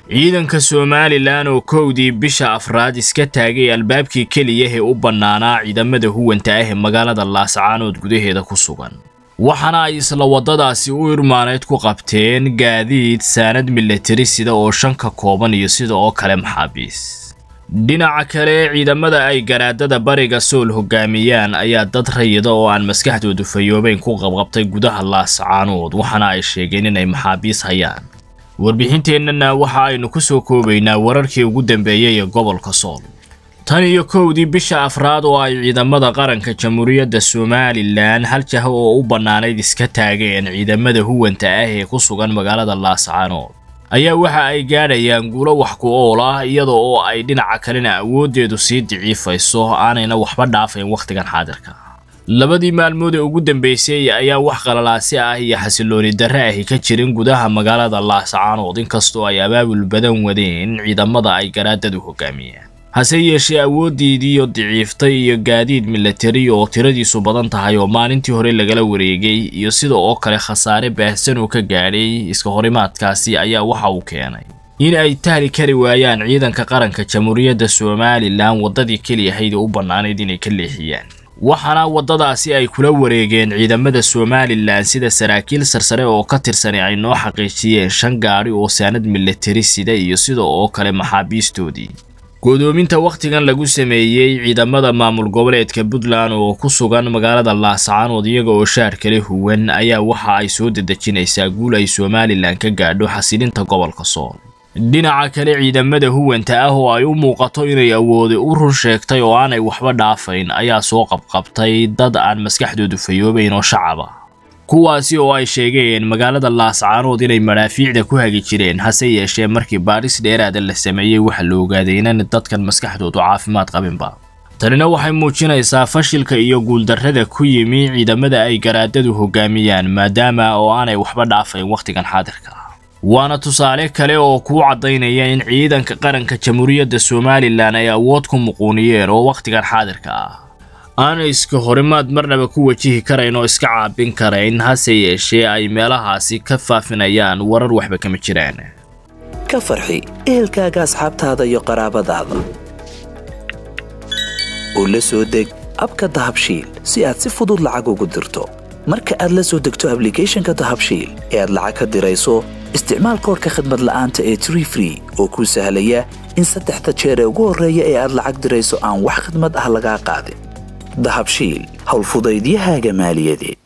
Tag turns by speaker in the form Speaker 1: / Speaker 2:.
Speaker 1: ciidanka somalilan oo kowdii bisha afraad iska taagay albaabkii keliya ee u bannaanaa ciidamada huwanta ah ee magaalada laascaanood gudaheeda ku sugan waxaana ay isla waddadaasi u irmaaneyd ku qabteen gaadiid saanad milatari sida oo shan ka kooban iyo sida oo kale maxaabiis dhinaca kale ciidamada ay garaadada bariga sool hogaamiyaan ayaa dad rayida oo aan maskaxdoodu fayoobeyn ku qabqabtay gudaha laascaanood waxaana ay sheegeen inay maxaabiis hayaan warbixinteennana waxa aynu ku soo koobaynaa wararkii ugu dambeeyey ee gobolka sool tan iyo kowdii bisha afraad oo ay ciidamada qaranka jamhuuriyadda somalilan hal jah oo u bannaanayd iska taageen ciidamada huwanta ah ee ku sugan magaalada laascaanood ayaa waxa ay gaadhayaan guulo wax ku ool ah iyada oo ay dhinaca kalena awooddeedu sii daciifayso aanayna waxba dhaafayn wakhtigan xaadirka labadii maalmood ee ugu dambeysay ayaa wax qalalaasi ah iyo xasilooni darre ahi ka jirin gudaha magaalada laascaanood inkastoo ay abaabul badan wadeen ciidamada ay garaadadu hogaamiyeen hase yeeshee awooddiidiiyo daciiftay iyo gaadiid milatari oo tiradiisu badan tahay oo maalintii hore lagala wareegay iyo sida oo kale khasaare baahsan oo ka gaadhay iska horimaadkaasi ayaa waxa uu keenay in ay tahli kari waayaan ciidanka qaranka jamhuuriyadda somalilan waddadii keliyahayd oo u bannaanayd inay ka leexiyaan waxaana waddadaasi ay kula wareegeen ciidamada somalilan sida saraakiil sarsare oo ka tirsanay ay noo xaqiijiyeen shan gaadhi oo saanad milatari sida iyo sida oo kale maxaabiistoodii godoominta wakhtigan lagu sameeyey ciidamada maamul goboleedka puntland oo ku sugan magaalada laascaanood iyaga oo shaar kale huwan ayaa waxa ay soo dedejinaysaa guul ay somalilan ka gaadho xasilinta gobolka sool dhinaca kale ciidamada huwanta ah oo ay u muuqato inay awoode u run sheegtay oo aanay waxba dhaafayn ayaa soo qabqabtay dad aan maskaxdoodu fayoobayn oo shacab ah kuwaasi oo ay sheegeen magaalada laascaanood inay madhaafiicda ku hagi jireen hase yeeshee markii baadhis dheeraada la sameeyey waxa la ogaaday inan dadkan maskaxdoodu caafimaad qabinba tanina waxay muujinaysaa fashilka iyo guuldarrada ku yimi ciidamada ay garaadadu hogaamiyaan maadaama oo aanay waxba dhaafayn wakhtigan xaadirka waana tusaale kale oo kuu caddaynaya in ciidanka qaranka jamhuuriyadda somalilan ay awood ku muquuniyeen oo wakhtigan xaadirka ah aanay iska horimaad marnaba ku wajihi karayn oo iska caabin karayn hase yeeshee ay meelahaasi ka faafinayaan warar waxba kama jiraan
Speaker 2: ka farxi ehelkaaga asxaabtaada iyo qaraabadaada oo la soo deg abka dahabshiil si aad si fudud lacag ugu dirto marka aad la soo degto ablicathonka dahabshiil ee aad lacag ka dirayso isticmaal koorka khadmad la'aanta ee tree free oo kuu sahlaya in saddexda jeer ee ugu horreeya ee aad lacag dirayso aan wax khadmad ah lagaa qaadin dahabshiil howlfudaydiyahaaga maaliyadeed